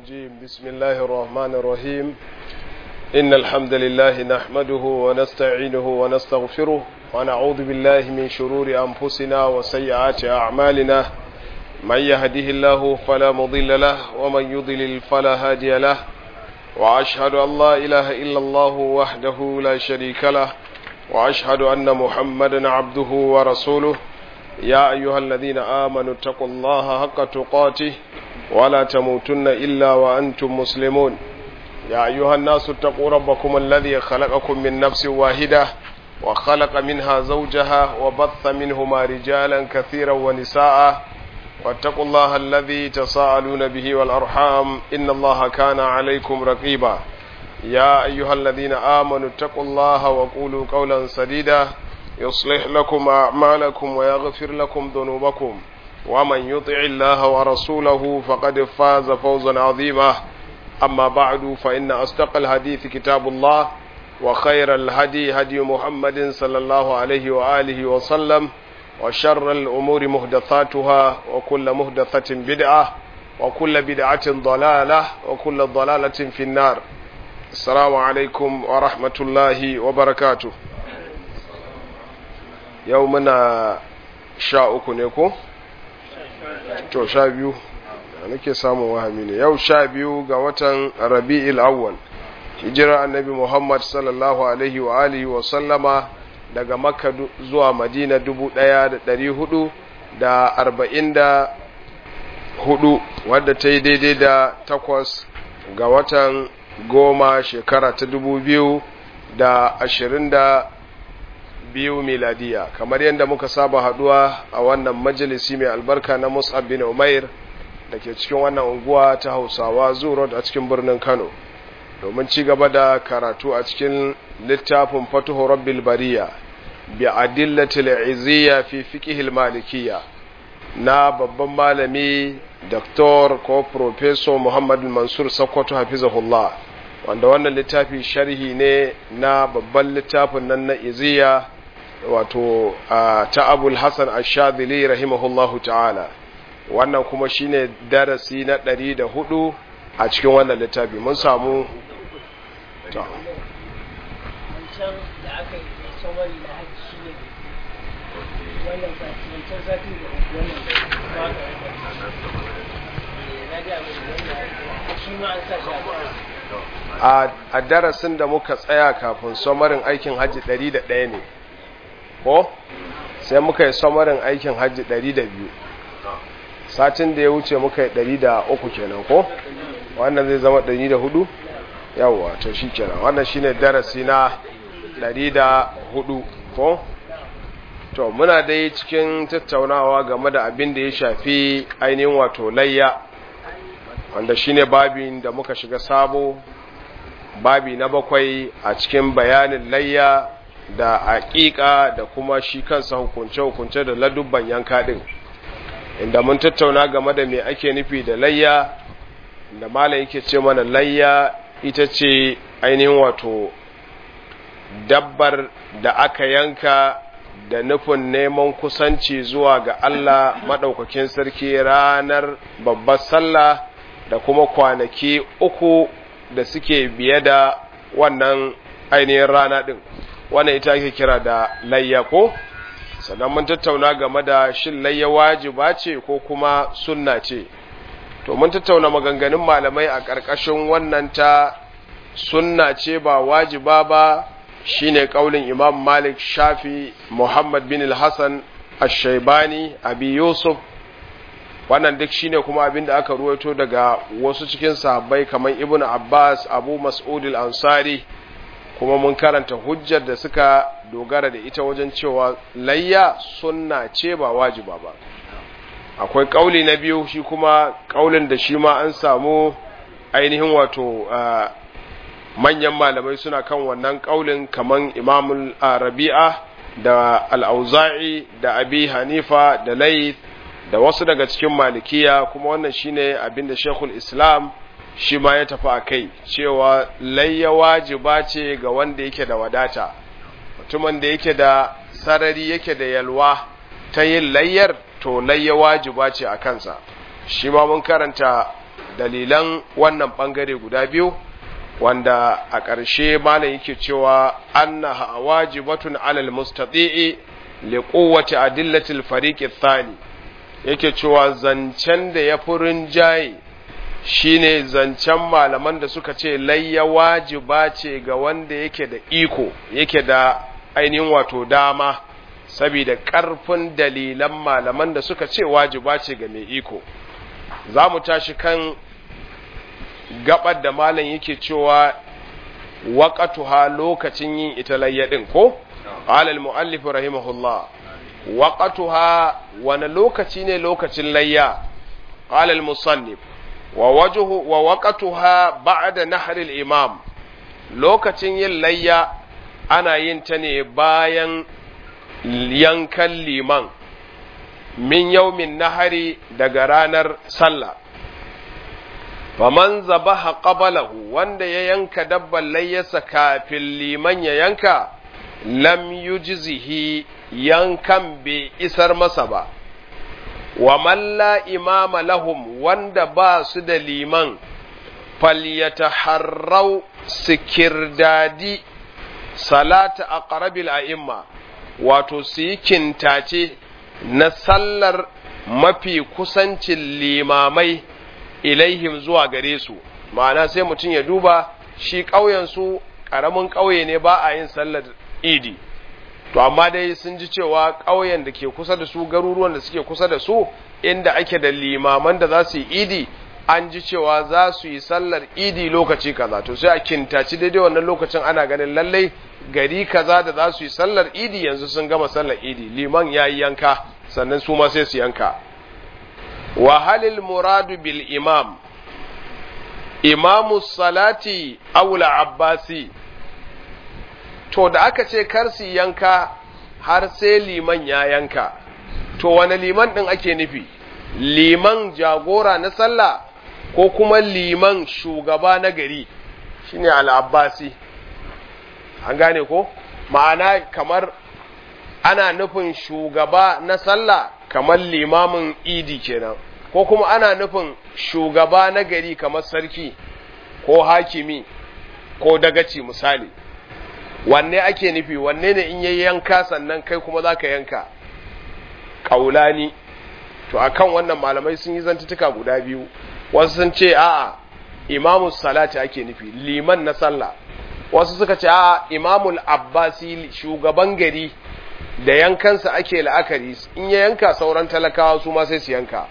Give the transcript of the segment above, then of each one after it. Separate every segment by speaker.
Speaker 1: الرجيم بسم الله الرحمن الرحيم إن الحمد لله نحمده ونستعينه ونستغفره ونعوذ بالله من شرور أنفسنا وسيئات أعمالنا من يهده الله فلا مضل له ومن يضلل فلا هادي له وأشهد أن لا إله إلا الله وحده لا شريك له وأشهد أن محمدا عبده ورسوله يا أيها الذين آمنوا اتقوا الله حق تقاته ولا تموتن إلا وأنتم مسلمون يا أيها الناس اتقوا ربكم الذي خلقكم من نفس واحدة وخلق منها زوجها وبث منهما رجالا كثيرا ونساء واتقوا الله الذي تساءلون به والأرحام إن الله كان عليكم رقيبا يا أيها الذين آمنوا اتقوا الله وقولوا قولا سديدا يصلح لكم أعمالكم ويغفر لكم ذنوبكم ومن يطع الله ورسوله فقد فاز فوزا عظيما أما بعد فإن أصدق الحديث كتاب الله وخير الهدي هدي محمد صلى الله عليه وآله وسلم وشر الأمور مهدثاتها وكل مهدثة بدعة وكل بدعة ضلالة وكل ضلالة في النار السلام عليكم ورحمة الله وبركاته يومنا sha uku ne ko? to sha biyu da nake samun wahami ne yau sha biyu ga watan rabi'il awwal hijira annabi muhammad sallallahu alaihi wa alihi wa sallama daga makka zuwa madina dubu ɗaya da ɗari hudu da arba'in da hudu wadda ta yi daidai da takwas ga watan goma shekara ta dubu biyu da ashirin da biyu miladiya kamar yadda muka saba haduwa a wannan majalisi mai albarka na mus'ab bin umair da ke cikin wannan unguwa ta hausawa zurot a cikin birnin kano domin ci gaba da karatu a cikin littafin fatuhu rabbil bariya bi adillatil izziya fi fiqhil malikiyya na babban malami Dr. ko Professor Muhammad Mansur Sokoto hafizahullah wanda wannan littafi sharhi ne na babban littafin nan na iziya wato ta abul hassan ashadili rahimahullahu ta'ala wannan kuma shine darasi na ɗari da hudu a cikin wannan littafi mun samu a darasin da muka tsaya kafin somarin aikin hajji ɗari da ɗaya ne ko sai muka yi samarin aikin hajji 200 satin da ya wuce muka yi 300 kenan ko wannan zai zama 104 yawwa to shi kenan wannan shine darasi na 104 ko to muna dai cikin tattaunawa game da abin da ya shafi ainihin wato layya wanda shine babin da muka shiga sabo babi na bakwai a cikin bayanin layya da aƙiƙa da kuma shi kansa hukunce-hukunce da ladubban yanka ɗin inda mun tattauna game da me ake nufi da layya da malam yake ce mana layya ita ce ainihin wato dabbar da aka yanka da nufin neman kusanci zuwa ga Allah maɗaukakin sarki ranar babbar sallah da kuma kwanaki uku da suke biye da wannan ainihin rana ɗin wannan ita ake kira da layya ko sannan mun tattauna game da shin layya wajiba ce ko kuma sunna ce to mun tattauna maganganun malamai a ƙarƙashin wannan ta sunna ce ba wajiba ba shine kaulin imam malik shafi muhammad bin al-hassan ash-shaybani abi yusuf wannan duk shine kuma abin da aka ruwaito daga wasu cikin sahabbai kamar ibnu abbas abu mas'ud al-ansari kuma mun karanta hujjar da suka dogara da ita wajen cewa layya sunna ce ba wajiba ba akwai kauli na biyu shi kuma kaulin da shi ma an samu ainihin wato manyan malamai suna kan wannan kaulin kaman imamul rabi'a da al'auza'i da abi hanifa da laith da wasu daga cikin malikiya kuma wannan shine abinda shekul islam shi ma ya tafi a kai cewa layya wajiba ce ga wanda yake da wadata mutumin da yake da sarari yake da yalwa ta yin layyar to layya wajiba ce a kansa shi ma mun karanta dalilan wannan bangare guda biyu wanda a ƙarshe malam yake cewa annaha wajibatun alal mustati'i li quwwati adillati al-fariq ath-thani yake cewa zancen da ya furin jaye shine zancen malaman da suka ce layya wajiba ce ga wanda yake da iko yake da ainihin wato dama saboda ƙarfin dalilan malaman da suka ce wajiba ce ga mai iko za mu tashi kan gabar da malam yake cewa waqatuha lokacin yin ita layya din ko qala al muallif rahimahullah waqatuha wani lokaci ne lokacin layya qala al musannif wa wajhu wa waqatuha ba'da nahr al imam lokacin yin layya ana yin ta ne bayan yankan liman min yaumin nahari daga ranar sallah faman zabaha qablahu wanda ya yanka dabban layyasa kafin liman ya yanka lam yujzihi yankan bai isar masa ba wa man la imama lahum wanda ba su da liman falyataharrau sikirdadi salata aqrabil a'imma wato su yi kintace na sallar mafi kusancin limamai ilaihim zuwa gare su ma'ana sai mutum ya duba shi ƙauyensu ƙaramin ƙauye ne ba a yin sallar idi to amma dai sun ji cewa ƙauyen da ke kusa da su garuruwan da suke kusa da su inda ake da limaman da za su yi idi an ji cewa za su yi sallar idi lokaci kaza to sai a kintaci daidai wannan lokacin ana ganin lallai gari kaza da za su yi sallar idi yanzu sun gama sallar idi liman ya yi yanka sannan su ma sai su yanka wa halil muradu bil imam imamu salati aula abbasi to da aka ce kar su yanka har sai liman ya yanka to wani liman din ake nufi liman jagora na sallah ko kuma liman shugaba na gari shine al-abbasi an gane ko ma'ana kamar ana nufin shugaba na sallah kamar limamin idi kenan ko kuma ana nufin shugaba na gari kamar sarki ko hakimi ko dagaci misali wanne ake nufi wanne ne in yayi yanka sannan kai kuma zaka yanka kaulani to akan wannan malamai sun yi zantutuka guda biyu wasu sun ce a'a imamu salati ake nufi liman na sallah wasu suka ce a imamul abbasi shugaban gari da yankansa ake la'akari in ya yanka sauran talakawa su ma sai su yanka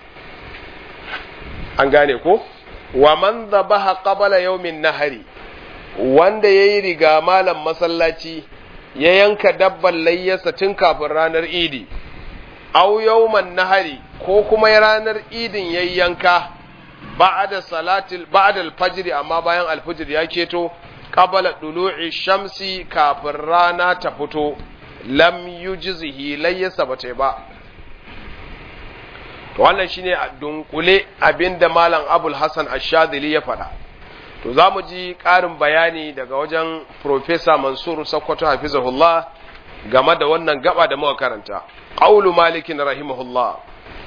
Speaker 1: an gane ko wa man dhabaha qabla yawmin nahari wanda yayi riga malam masallaci ya yanka dabban layyarsa tun kafin ranar idi aw yawman nahari ko kuma ranar idin yayi yanka ba'da salatil ba'da al-fajr amma bayan al-fajr ya keto qabala dulu'i shamsi kafin rana ta fito lam yujzihi layyasa bata ba to wannan shine a dunkule abinda malam Abul Hasan Ash-Shadhili ya faɗa to zamu ji ƙarin bayani daga wajen Professor Mansur Sokoto hafizahullah game da wannan gaba da muka karanta qaulu Malik rahimahullah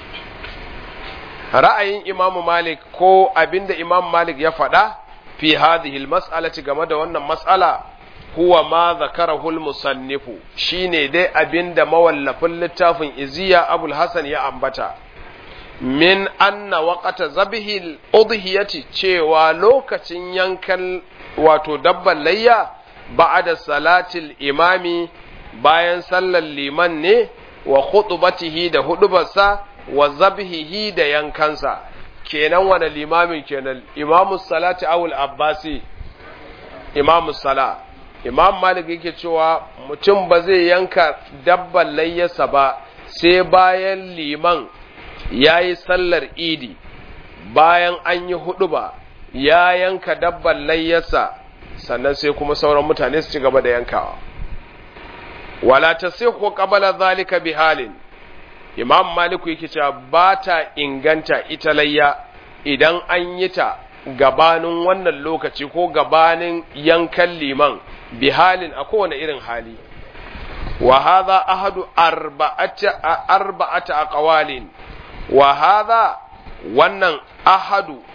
Speaker 1: ra'ayin Imam Malik ko abinda Imam Malik ya faɗa fi hadhihi almas'alati game da wannan mas'ala huwa ma zakarahu almusannifu shine dai abinda mawallafin littafin Iziya Abul Hasan ya ambata min anna waqata zabihi udhiyati cewa lokacin yankan wato dabban layya ba'da salatil imami bayan sallar liman ne wa khutbatihi da hudubarsa wa zabhihi da yankansa kenan wani limamin kenan imamu salati awul abbasi imamu sala imam malik yake cewa mutum ba zai yanka dabban layyarsa ba sai bayan liman ya yi sallar idi bayan an yi hudu ba ya yanka dabban layyarsa sannan sai kuma sauran mutane su ci gaba da yankawa wala tasihhu qabla zalika bi halin imam maliku yake cewa ba ta inganta ita layya idan an yi ta gabanin wannan lokaci ko gabanin yankan liman bi halin a kowane irin hali wa hadha ahadu arba'ata arba'ata aqwalin wa hadha wannan ahadu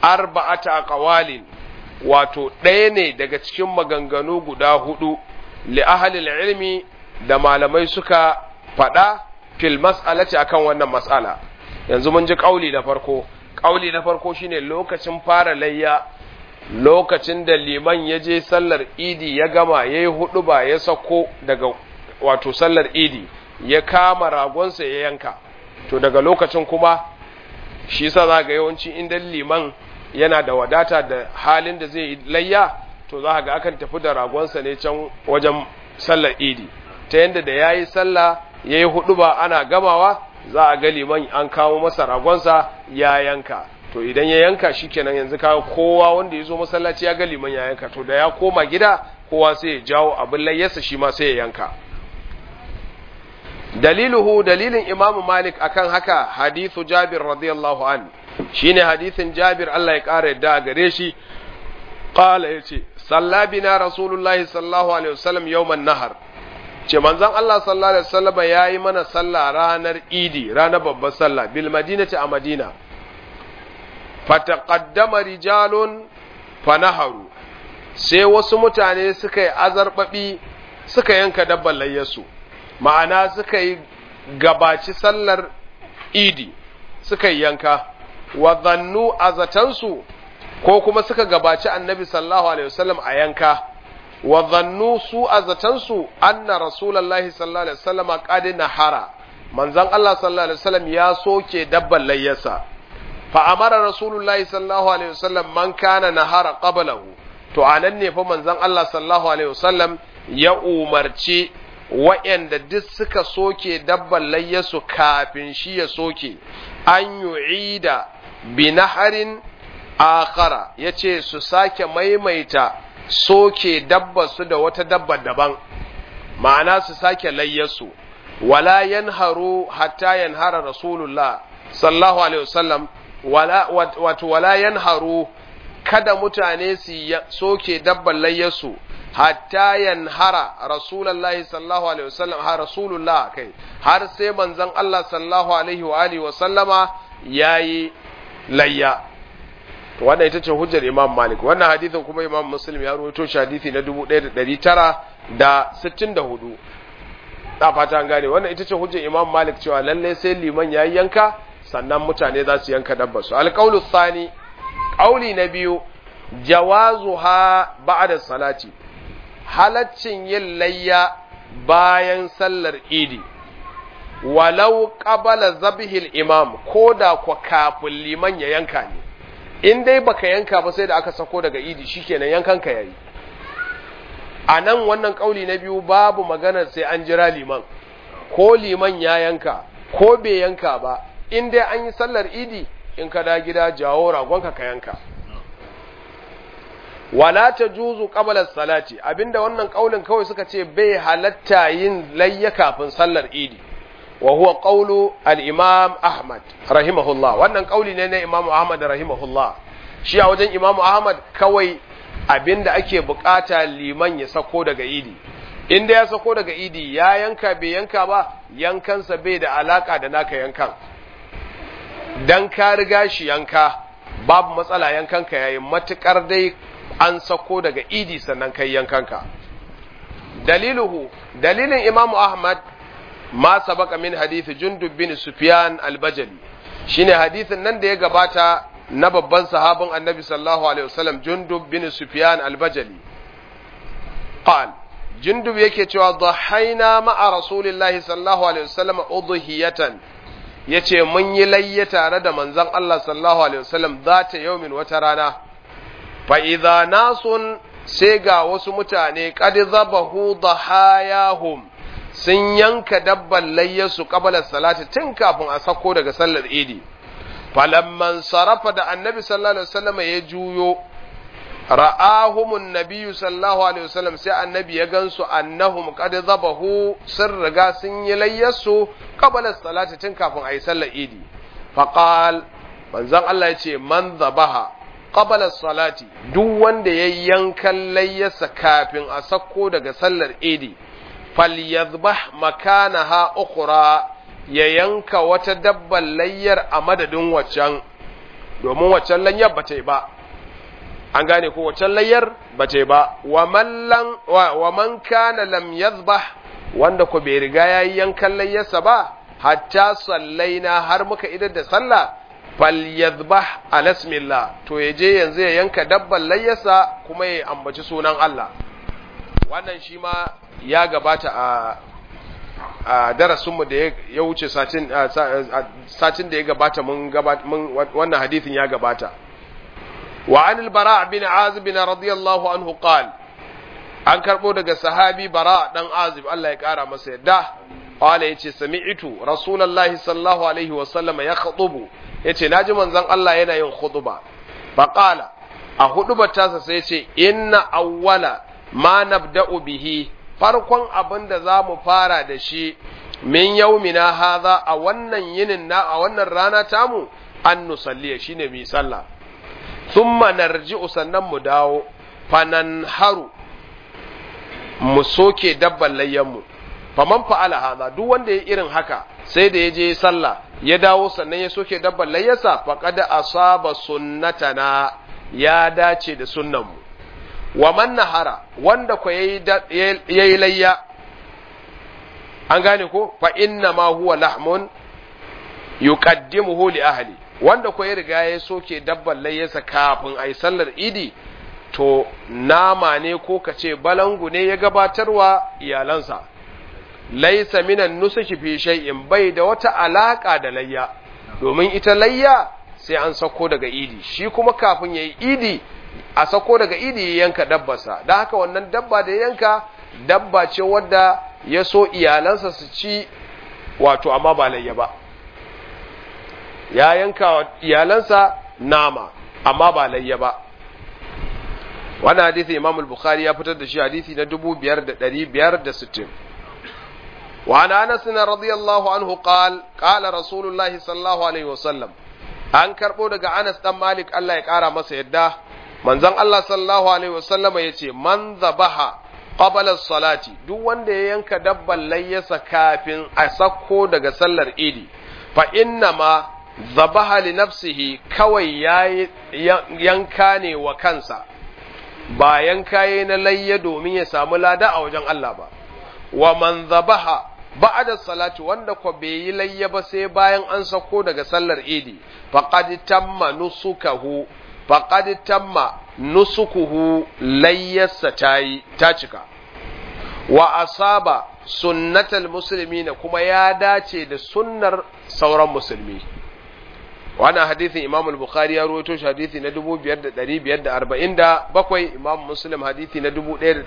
Speaker 1: arba'ata aqwalin wato ɗaya ne daga cikin maganganu guda hudu li ahlil ilmi da malamai suka faɗa fil mas'alati akan wannan mas'ala yanzu mun ji kauli na farko kauli na farko shine lokacin fara layya lokacin da liman ya je sallar idi ya gama ya yi hudu ba ya sako daga wato sallar idi ya kama ragonsa ya yanka to daga lokacin kuma shi sa za ga yawanci inda liman yana da wadata da halin da zai layya to za ga akan tafi da ragonsa ne can wajen sallar idi ta yadda da ya yi sallah ya yi hudu ba ana gamawa za a ga liman an kawo masa ragonsa ya yanka to idan ya yanka shi kenan yanzu kawo kowa wanda ya zo masallaci ya ga liman ya yanka to da ya koma gida kowa sai ya jawo abin layyarsa shi ma sai ya yanka daliluhu dalilin imamu malik akan haka hadithu jabir radiyallahu an shine hadithin jabir Allah ya ƙara yadda a gare shi qala yace salla bina rasulullahi sallallahu alaihi wasallam yawman nahar ce manzon Allah sallallahu alaihi wasallam yayi mana sallah ranar idi ranar babbar sallah bil madinati a madina fataqaddama rijalun fanaharu sai wasu mutane suka yi azarbabi suka yanka dabban layyarsu ma'ana suka yi gabaci sallar idi suka yi yanka wa zannu azatansu ko kuma suka gabaci annabi sallallahu alaihi wasallam a yanka wa zannu su azatansu anna rasulullahi sallallahu alaihi wasallam qad nahara manzon Allah sallallahu alaihi wasallam ya soke dabban layyarsa fa amara rasulullahi sallallahu alaihi wasallam man kana nahara qablahu to anan ne fa manzon Allah sallallahu alaihi wasallam ya umarci wa'yanda duk suka soke dabban layyasu kafin shi ya soke an yu'ida bi naharin akhara yace su sake maimaita soke dabbar su da wata dabbar daban ma'ana su sake layyasu wala yanharu hatta yanhara rasulullah sallallahu alaihi wasallam wala wato wala yanharu kada mutane su soke dabban layyasu hatta yanhara rasulullahi sallallahu alaihi wasallam ha rasulullah kai har sai manzon Allah sallallahu alaihi wa alihi wa sallama yayi layya to wannan ita ce hujjar Imam Malik wannan hadisin kuma Imam Muslim ya rawaito shi hadisi na 1964 da fata an gane wannan ita ce hujjar Imam Malik cewa lalle sai liman yayi yanka sannan mutane za su yanka dabbar su alqaulu thani qauli na biyu jawazuha ba'da salati halaccin yin layya bayan sallar idi walau qabala zabihil imam ko da kwa kafin liman ya yanka ne in dai baka yanka ba sai da aka sako daga idi shikenan yankan ka yayi a nan wannan kauli na biyu babu maganar sai an jira liman ko liman ya yanka ko bai yanka ba in dai an yi sallar idi in ka da gida jawo ragonka ka yanka wala ta juzu qabla salati abinda wannan kaulin kawai suka ce bai halatta yin layya kafin sallar idi wa huwa qawlu al-imam ahmad rahimahullah wannan kauli ne na imam ahmad rahimahullah shi a wajen imam ahmad kawai abinda ake bukata liman ya sako daga idi inda ya sako daga idi ya yanka bai yanka ba yankansa bai da alaka da naka yankan dan ka riga shi yanka babu matsala yankanka yayin matukar dai an sako daga idi sannan kai yankanka daliluhu dalilin imamu ahmad ma sabaka min hadith jundub bin sufyan al-bajali shine hadithin nan da ya gabata na babban sahabin annabi sallallahu alaihi wasallam jundub bin sufyan al-bajali qal jundub yake cewa dhahaina ma'a rasulillahi sallallahu alaihi wasallam udhiyatan yace mun yi layya tare da manzon Allah sallallahu alaihi wasallam zata yaumin wata rana fa'iza nasun sai ga wasu mutane ƙadi zabahu dhahayahum sun yanka dabban layyasu ƙabalar salati tun kafin a sako daga sallar idi falamman sarrafa da annabi sallallahu alaihi wasallam ya juyo ra'ahumun nabiyyu sallallahu alaihi wasallam sai annabi ya gansu annahum qad zabahu sun riga sun yi layyasu ƙabalar salati tun kafin a yi sallar idi faqal manzon Allah ya ce man zabaha qabala salati duk wanda ya yankan layyarsa kafin a sako daga sallar idi falyadhbah makanaha ukhra ya yanka wata dabban layyar a madadin waccan domin waccan lanyar ba ta yi ba an gane ko waccan layyar ba ta yi ba wa man kana lam yazbah wanda ko bai riga yayi yankan layyarsa ba hatta sallaina har muka idar da sallah falyadhbah ala ismillah to yaje yanzu ya yanka dabban layyarsa kuma ya ambaci sunan Allah wannan shi ma ya gabata a a darasinmu da ya wuce satin satin da ya gabata mun gabata mun wannan hadisin ya gabata wa anil bara bin azib radiyallahu anhu qala an karbo daga sahabi bara dan azib Allah ya kara masa yadda qala yace sami'tu rasulullahi sallallahu alaihi wa sallama ya khutubu yace naji manzon Allah yana yin khutuba fa qala a hudubar tasa sai yace inna awwala ma nabda'u bihi farkon abin da za mu fara da shi min yaumina haza a wannan yinin na a wannan rana tamu an nusalliya shine mu sallah thumma narji'u sannan mu dawo fanan haru mu soke dabban layyanmu faman fa'ala haza duk wanda ya irin haka sai da ya je sallah ya dawo sannan ya soke dabban layyarsa faqad asaba sunnatana ya dace da sunnanmu wa man nahara wanda ko yayi layya an gane ko fa inna ma huwa lahmun yuqaddimuhu li ahli wanda ko ya riga ya soke dabban layyarsa kafin ayi sallar idi to nama ne ko kace balangu ne ya gabatarwa iyalansa laisa minan nusuki fi shay'in bai da wata alaka da layya domin ita layya sai an sako daga idi shi kuma kafin yayi idi a sako daga idi ya yanka dabbarsa don haka wannan dabba da yanka dabba ce wadda ya so iyalansa su ci wato amma ba layya ba ya yanka iyalansa nama amma ba layya ba wannan hadisi imam al-bukhari ya fitar da shi hadisi na 5560 وعن انس رضي الله عنه قال قال رسول الله صلى الله عليه وسلم an karbo daga Anas dan Malik Allah ya kara masa yadda manzon Allah sallallahu alaihi wasallama yace man zabaha qabla salati duk wanda ya yanka dabban layyasa kafin a sako daga sallar idi fa inna ma zabaha li nafsihi kawai yayi yanka ne wa kansa ba yanka yayi na layya domin ya samu lada a wajen Allah ba wa man zabaha ba'da salati wanda ko bai yi layya ba sai bayan an sako daga sallar idi faqad tamma nusukahu faqad tamma nusukuhu layyarsa tayi ta cika wa asaba sunnatal muslimina kuma ya dace da sunnar sauran musulmi wannan hadisin Imam al-Bukhari ya rawaito shi hadisi na 5547 Imam Muslim hadisi na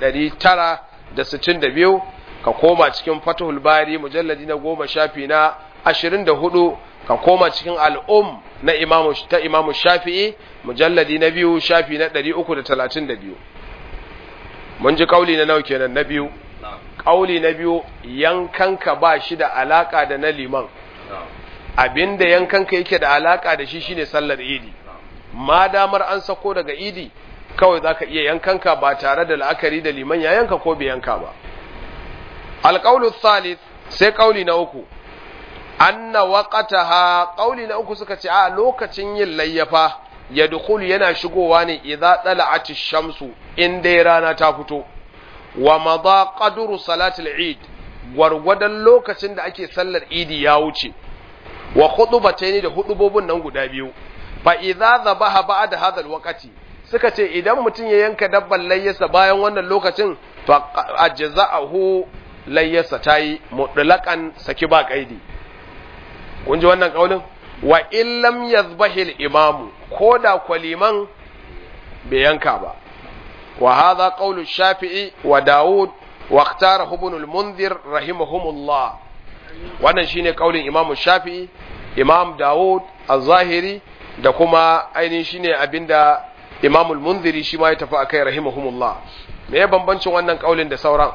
Speaker 1: 1962 ka koma cikin Fathul Bari mujalladi na 10 shafi na 24 ka koma cikin al'um na imamu ta imamu shafi'i mujalladi na biyu shafi na ɗari uku da talatin da biyu mun ji ƙauli na nau kenan na biyu ƙauli na biyu yankanka ba shi da alaƙa da na liman abinda yankanka yake da alaƙa da shi shine sallar idi ma damar an sako daga idi kawai za ka iya yankanka ba tare da la'akari da liman ya yanka ko bai yanka ba alƙaulu thalith sai ƙauli na uku anna waqataha qauli na uku suka ce a lokacin yin layyafa ya dukulu yana shigowa ne idza tala'ati shamsu in dai rana ta fito wa madha qadru salatul eid gwargwadon lokacin da ake sallar idi ya wuce wa khutbatayn da hudubobin nan guda biyu fa idza dhabaha ba'da hadha alwaqti suka ce idan mutum ya yanka dabban layyasa bayan wannan lokacin fa ajza'ahu layyasa tayi mutlaqan saki ba kaidi kun ji wannan kaulin wa illam yazbahil imamu ko da kwaliman bai yanka ba wa hadha qawlu shafi'i wa daud wa ikhtarahu ibn al-munzir rahimahumullah wannan shine kaulin imamu shafi'i imam daud az-zahiri da kuma ainihin shine abinda imamu al-munziri shi ma ya tafi akai rahimahumullah me ya bambancin wannan kaulin da sauran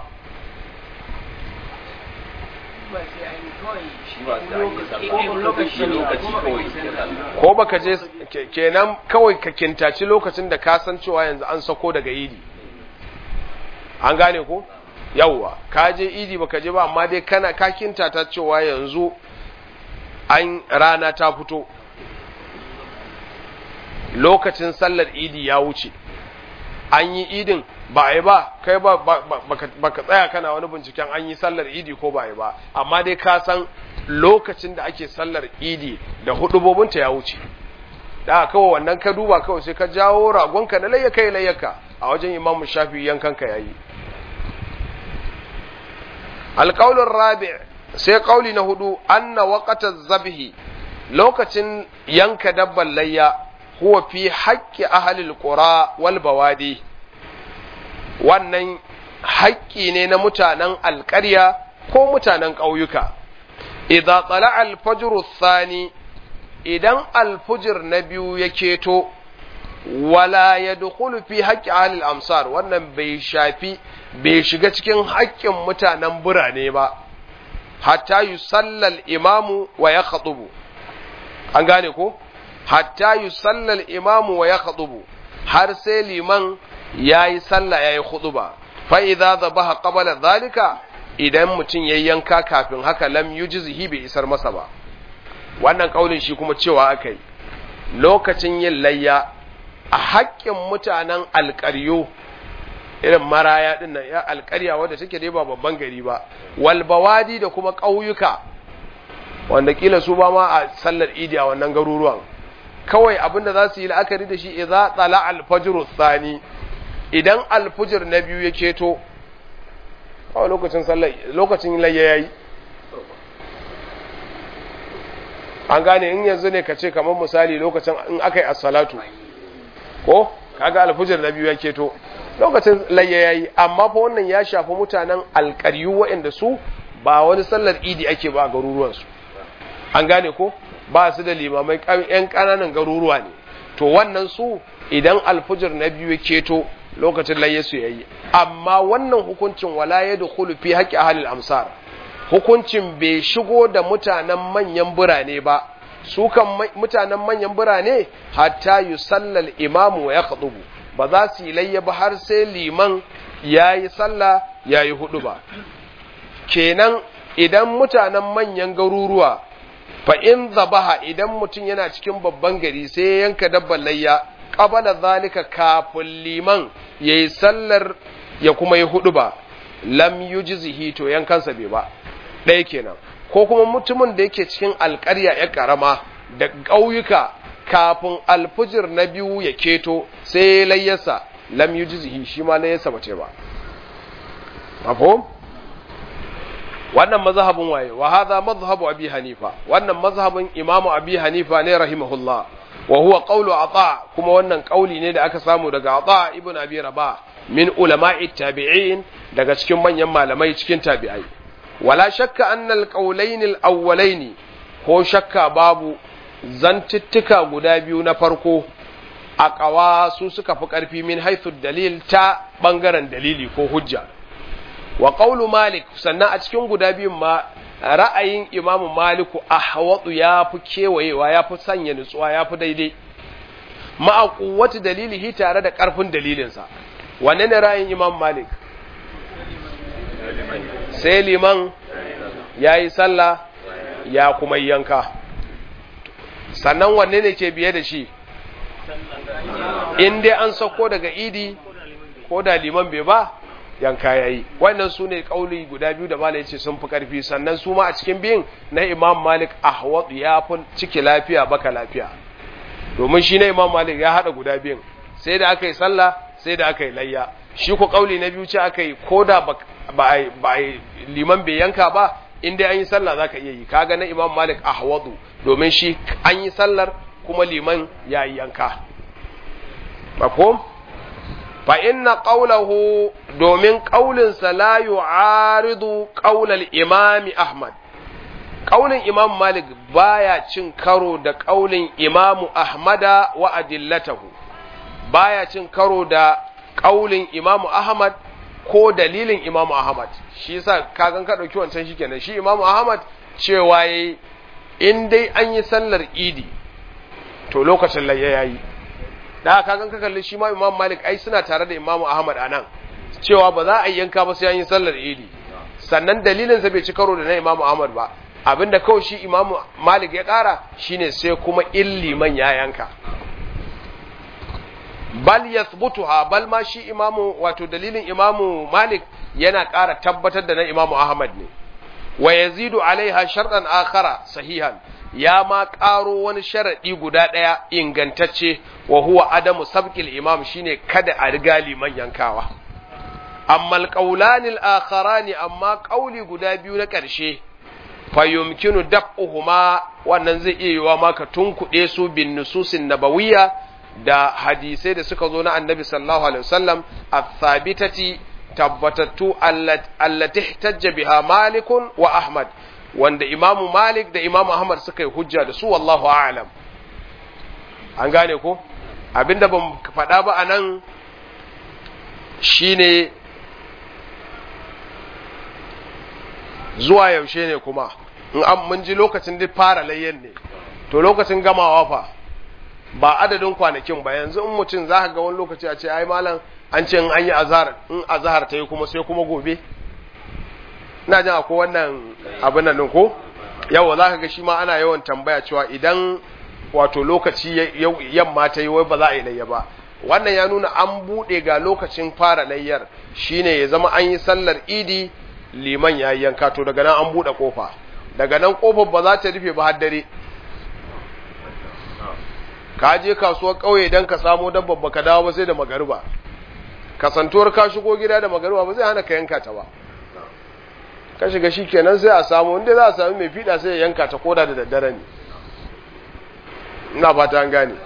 Speaker 1: ko baka je kenan kawai ka kintaci lokacin da ka san cewa yanzu an sako daga idi an gane ko yawwa ka je idi baka je ba amma dai kana ka kintata cewa yanzu an rana ta fito lokacin sallar idi ya wuce an yi idin ba a yi ba kai ba baka tsaya kana wani binciken an yi sallar idi ko ba a yi ba amma dai ka san lokacin da ake sallar idi da hudubobinta ya wuce da kawai wannan ka duba kawai sai ka jawo ragonka na layyaka ya layyaka a wajen imam shafi yankanka yayi alƙaulun rabi sai ƙauli na hudu anna waqata zabhi lokacin yanka dabban layya huwa fi haƙƙi ahlil qura wal bawadi wannan haƙƙi ne na mutanen alƙarya ko mutanen ƙauyuka idza tsala al-fajr thani idan alfujir na biyu ya keto wala ya dukulu fi haƙƙi ahlil amsar wannan bai shafi bai shiga cikin haƙƙin mutanen birane ba hatta yi sallal imamu wa ya khatsubu an gane ko hatta yi sallal imamu wa ya khatsubu har sai liman ya yi sallah ya yi khutuba fa idza zabaha qabla zalika idan mutum ya yanka kafin haka lam yujzihi bai isar masa ba wannan kaulin shi kuma cewa aka yi lokacin yin layya a haƙƙin mutanen alƙaryo irin maraya ɗin nan ya alƙarya wadda take dai ba babban gari ba walbawadi da kuma ƙauyuka wanda kila su ba ma a sallar idi a wannan garuruwan kawai abinda za su yi la'akari da shi idza tsala alfajr thani idan alfujir na biyu ya keto a lokacin sallar lokacin layya yayi an gane in yanzu ne ka ce kamar misali lokacin in aka yi assalatu ko kaga alfujir na biyu ya keto lokacin layya yayi amma fa wannan ya shafi mutanen alƙaryu waɗanda su ba wani sallar idi ake ba a garuruwansu an gane ko ba su da limamai yan ƙananan garuruwa ne to wannan su idan alfujir na biyu ya keto lokacin layya su yayi amma wannan hukuncin wala yadkhulu fi haqqi ahli amsar hukuncin bai shigo da mutanen manyan birane ba su kan mutanen manyan birane hatta yi sallal imamu ya khadubu ba za su yi layya ba har sai liman ya yi sallah ya yi hudu ba kenan idan mutanen manyan garuruwa fa in zabaha idan mutum yana cikin babban gari sai ya yanka dabban layya qabala zalika kafin liman yayi sallar ya kuma yi hudu ba lam yujzihi to yankansa bai ba ɗaya kenan ko kuma mutumin da yake cikin alƙarya ya ƙarama da ƙauyuka kafin alfujir na biyu ya keto sai layyarsa lam yujzihi shi ma layyarsa bace ba mafhum wannan mazhabin waye wa hadha mazhabu abi hanifa wannan mazhabin imamu abi hanifa ne rahimahullah wa huwa qawlu ata kuma wannan kauli ne da aka samu daga ata ibn abi rabah min ulama'i tabi'in daga cikin manyan malamai cikin tabi'ai wala shakka annal qawlayn al ko shakka babu zantuttuka guda biyu na farko a ƙawa su suka fi ƙarfi min haithu dalil ta ɓangaren dalili ko hujja wa ƙaulu malik sannan a cikin guda biyun ma ra'ayin imamu maliku a hawatsu ya fi kewayewa ya fi sanya nutsuwa ya fi daidai ma'a kuwatu dalilihi tare da ƙarfin dalilinsa wanne ne ra'ayin imam malik sai liman ya yi sallah ya kuma yanka sannan wanne ne ke biye da shi in dai an sauko daga idi ko da liman bai ba yanka ya yi wannan su ne ƙauli guda biyu da malai ce sun fi ƙarfi sannan su ma a cikin biyun na imam malik ahwad ya fi ciki lafiya baka lafiya domin shi na imam malik ya haɗa guda biyun sai da aka yi sallah sai da aka yi layya shi ku ƙauli na biyu ce aka yi ko da ba liman bai yanka ba in dai an yi sallah za ka iya yi kaga na imam malik ahwadu domin shi an yi sallar kuma liman ya yi yanka mafhum fa inna qawlahu domin qaulinsa la yu'aridu qaulal imami ahmad qaulin imam malik baya cin karo da qaulin imamu ahmada wa adillatahu baya cin karo da qaulin imamu ahmad ko dalilin imamu ahmad shi yasa kagan ka dauki wancan shikenan shi imamu ahmad cewa yayi in dai an yi sallar idi to lokacin layya yayi da kagan ka kalli shi ma imam malik ai suna tare da imamu ahmad anan cewa ba za a yanka ba sai an yi sallar idi sannan dalilin sa bai ci karo da na imamu ahmad ba abinda kawai shi imamu malik ya kara shine sai kuma illiman ya yanka bal yathbutuha bal ma shi imamu wato dalilin imamu malik yana ƙara tabbatar da na imamu ahmad ne wa yazidu alaiha sharɗan akhara sahihan ya ma ƙaro wani sharaɗi guda ɗaya ingantacce wa huwa adamu sabqil imam shine kada a riga liman yankawa amma alqawlani al-akharani amma ƙauli guda biyu na ƙarshe fa yumkinu daf'uhuma wannan zai iya yiwa maka tunkuɗe su bin nususin nabawiyya da hadisai da suka zo na annabi sallallahu alaihi wasallam athabitati tabbatattu allati ihtajja biha malikun wa ahmad wanda imamu malik da imamu ahmad suka yi hujja da su wallahu a'lam an gane ko abinda ban faɗa ba anan shine zuwa yaushe ne kuma in an mun ji lokacin da fara layyan ne to lokacin gamawa fa ba adadin kwanakin ba yanzu in mutum za ka ga wani lokaci a ce ai malam an ce in an yi azhar in azhar ta yi kuma sai kuma gobe ina jin akwai wannan abin nan ko yawa za ka ga shi ma ana yawan tambaya cewa idan wato lokaci yamma ta yi wai ba za a yi layya ba wannan ya nuna an buɗe ga lokacin fara layyar shine ya zama an yi sallar idi liman ya yanka to daga nan an buɗe kofa daga nan kofar ba za ta rufe ba har dare ka je kasuwar ƙauye don ka samo dabbar baka dawo ba sai da magariba kasantuwar ka shigo gida da magariba ba zai hana ka yanka ta ba ka shiga shi kenan sai a samu inda za a sami mai fiɗa sai ya yanka ta koda da daddare ne ina fata an gane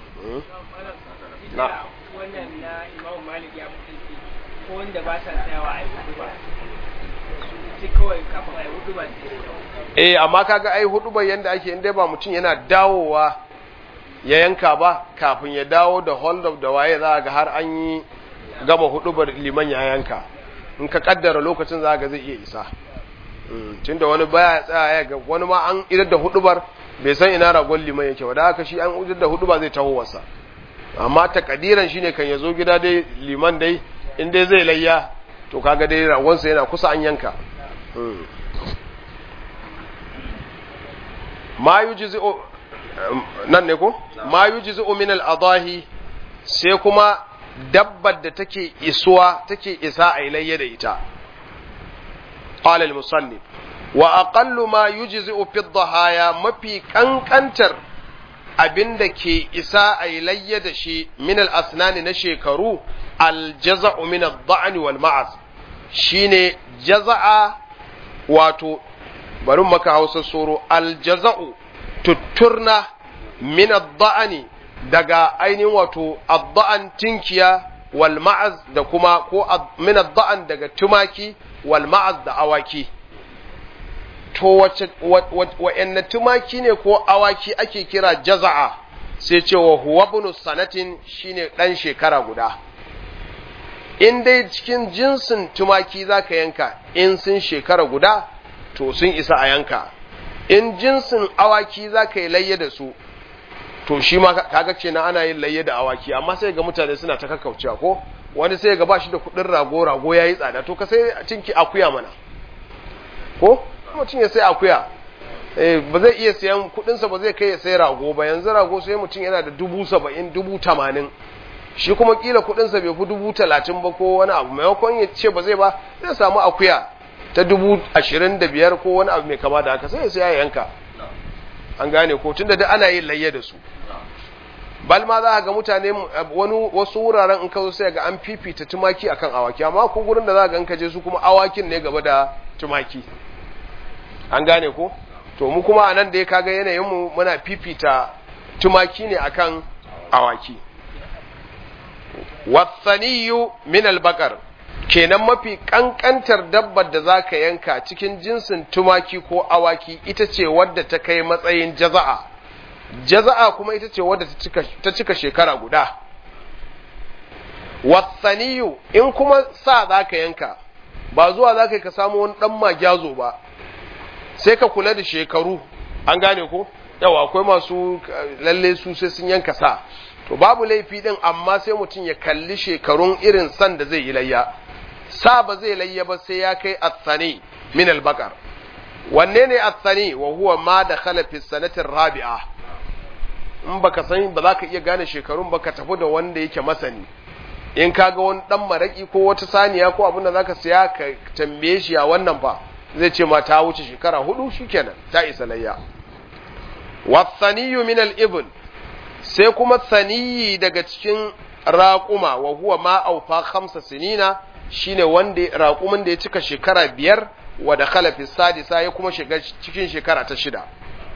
Speaker 2: na wannan na imamu malik ya fi ko wanda ba sa tsayawa a yi hudu ba sai kawai kafin a yi hudu ba
Speaker 1: eh amma kaga ai hudu ba yanda ake inda ba mutum yana dawowa ya yanka ba kafin ya dawo da hold up da waye za ga har an yi gama hudubar liman ya yanka in ka kaddara lokacin za ga zai iya isa tun da wani baya tsaya ga wani ma an idar da hudubar bai san ina ragon liman yake wadda haka shi an idar da hudubar zai taho wasa amma takadiran shine kan ya zo gida dai liman dai in dai zai layya to kaga dai ragonsa yana kusa an yanka ma yujzi'u nan ne ko ma yujzi'u min al-adahi sai kuma dabbar da take isuwa take isa a ilayya da ita qala al-musannif wa aqallu ma yujzi'u fi dhahaya mafi kankantar abinda ke isa a ilayya da shi min al-asnani na shekaru al-jaza'u min ad-da'n wal ma'az shine jaza'a wato bari maka hausa soro al-jaza'u tutturna min ad-da'ani daga ainihin wato adda'an tinkiya wal ma'az da kuma ko min adda'an daga tumaki wal ma'az da awaki to wace wa'anne tumaki ne ko awaki ake kira jaza'a sai ce wa huwa ibn sanatin shine dan shekara guda in dai cikin jinsin tumaki zaka yanka in sun shekara guda to sun isa a yanka in jinsin awaki zaka yi layya da su to shi ma kaga kenan ana yin layya da awaki amma sai ga mutane suna ta kakkaucewa ko wani sai ga ba shi da kudin rago rago yayi tsada to ka sai cinki akuya mana ko mutum ya sai akuya eh ba zai iya sayan kudin sa ba zai kai ya sai rago ba yanzu rago sai mutum yana da dubu saba'in dubu tamanin shi kuma kila kudin sa bai fi dubu talatin ba ko wani abu maimakon ya ce ba zai ba zai samu akuya ta dubu ashirin da biyar ko wani abu mai kama da haka sai ya sai yanka an gane ko tunda da ana yin layya da su bal ma za ga mutane wani wasu wuraren in ka zo sai ga an fifita tumaki akan awaki amma ko gurin da za ga in ka je su kuma awakin ne gaba da tumaki an gane ko to mu kuma anan da ya kaga yanayin mu muna fifita tumaki ne akan awaki wasaniyu min albaqar kenan mafi kankantar dabbar da zaka yanka cikin jinsin tumaki ko awaki ita ce wadda ta kai matsayin jaza'a jaza'a kuma ita ce wadda ta cika shekara guda wasaniyu in kuma sa zaka yanka ba zuwa zaka ka samu wani dan magyazo ba sai ka kula da shekaru an gane ko yawa akwai masu lalle su sai sun yanka sa to babu laifi din amma sai mutum ya kalli shekarun irin san da zai yi layya sa ba zai layya ba sai ya kai athani min albaqar wanne ne athani wa huwa ma dakhala fi sanati rabi'a in baka san ba za ka iya gane shekarun ba ka tafi da wanda yake masani in ka ga wani dan maraki ko wata saniya ko abin da zaka siya ka tambaye shi a wannan fa zai ce ma ta wuce shekara hudu shikenan ta isa layya wasaniyu min al-ibn sai kuma saniyi daga cikin raƙuma wa huwa ma aufa khamsa sinina shine wanda raƙumin da ya cika shekara biyar wa da khalafi sadisa ya kuma shiga cikin shekara ta shida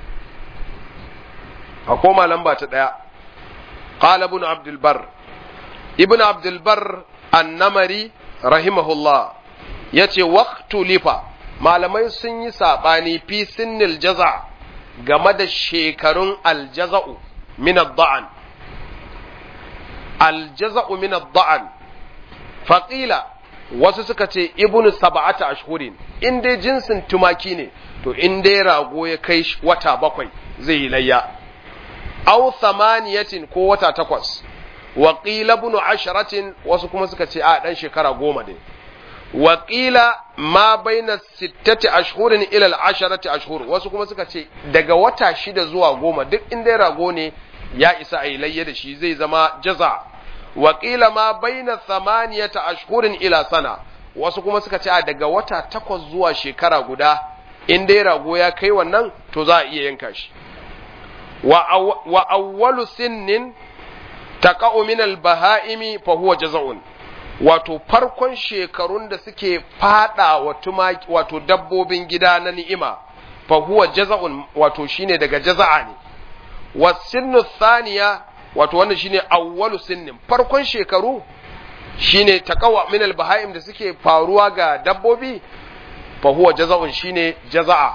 Speaker 1: a koma lamba ta ɗaya qala ibn abdul bar ibn abdul bar annamari rahimahullah yace waqtu lifa malamai sun yi sabani fi sinnil jaza game da shekarun aljaza'u min ad-da'an aljaza'u min ad-da'an faqila wasu suka ce ibnu sab'ata ashhurin in dai jinsin tumaki ne to in dai rago ya kai wata bakwai zai yi layya aw thamaniyatin ko wata takwas wa qila ibnu asharatin wasu kuma suka ce a dan shekara goma ne wa qila ma baina sittati ashhurin ila al-asharati ashhur wasu kuma suka ce daga wata shida zuwa goma duk in dai rago ne ya isa a yi layya da shi zai zama jaza waƙila ma baina samaniyata ashhurin ila sana wasu kuma suka ce a daga wata takwas zuwa shekara guda in dai rago ya kai wannan to za a iya yanka shi wa awwalu sinnin taqa'u min al-baha'imi fa huwa jaza'un wato farkon shekarun da suke fada wa tumaki wato dabbobin gida na ni'ima fa huwa jaza'un wato shine daga jaza'a ne wasinnu thaniya wato wannan shine awwalu sinnin farkon shekaru shine taqawa min al-baha'im da suke faruwa ga dabbobi fa huwa jaza'un shine jaza'a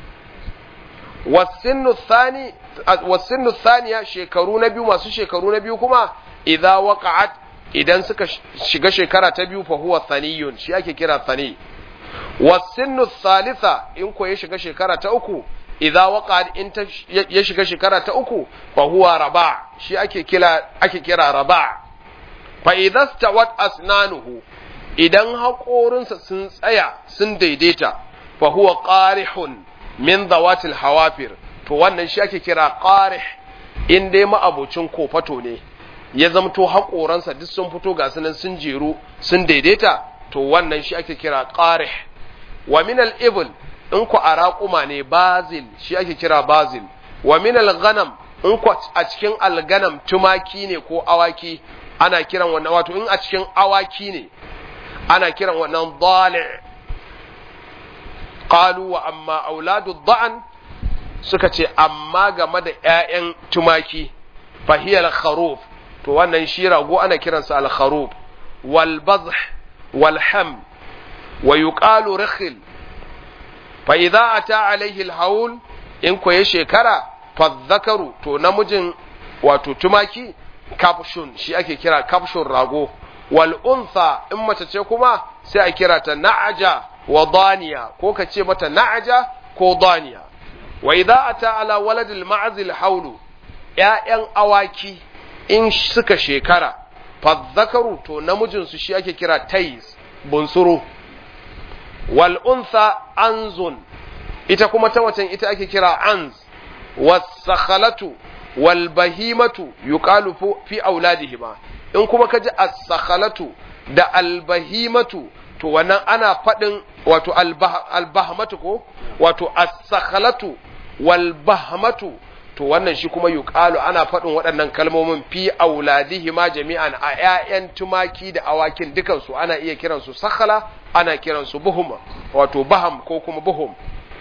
Speaker 1: wasinnu thani wasinnu thaniya shekaru na biyu masu shekaru na biyu kuma idza waqa'at idan suka shiga shekara ta biyu fa huwa thaniyun shi ake kira thani wasinnu thalitha in ko ya shiga shekara ta uku idza waqa'at in ta ya shiga shekara ta uku fa huwa raba shi ake kira ake kira raba fa idza stawat asnanuhu idan haƙorinsa sun tsaya sun daidaita fa huwa qarihun min zawatil hawafir to wannan shi ake kira qarih in dai ma'abucin kofato ne ya zamto haƙoransa duk sun fito ga sunan sun jeru sun daidaita to wannan shi ake kira qarih wa min al-ibl in ku a raƙuma ne bazil shi ake kira bazil wa min al-ghanam in ku a cikin al-ganam tumaki ne ko awaki ana kiran wannan wato in a cikin awaki ne ana kiran wannan dali qalu wa amma auladu da'an suka ce amma game da ƴaƴan tumaki fahiyal kharuf to wannan shi rago ana kiransa al kharuf wal bazh wal ham wa yuqalu rikhil fa idza ata alaihi al haul in ko ya shekara fa dhakaru to namijin wato tumaki kafshun shi ake kira kafshun rago wal untha in mace ce kuma sai a kira ta na'aja wa daniya ko ka ce mata na'aja ko daniya wa idza ata ala waladil ma'zil haulu ƴaƴan awaki in suka shekara fa zakaru to namijin su shi ake kira tais bunsuru wal untha anzun ita kuma ta watan ita ake kira anz was-sakhalatu wal bahimatu yuqalu fi auladihima in kuma ka ji as-sakhalatu da al-bahimatu to wannan ana faɗin wato al-bahmatu ko wato as-sakhalatu wal bahmatu to wannan shi kuma yuqalu ana faɗin waɗannan kalmomin fi auladihima jami'an a ƴaƴan tumaki da awakin dukan su ana iya kiran su sakhala ana kiran su buhum wato baham ko kuma buhum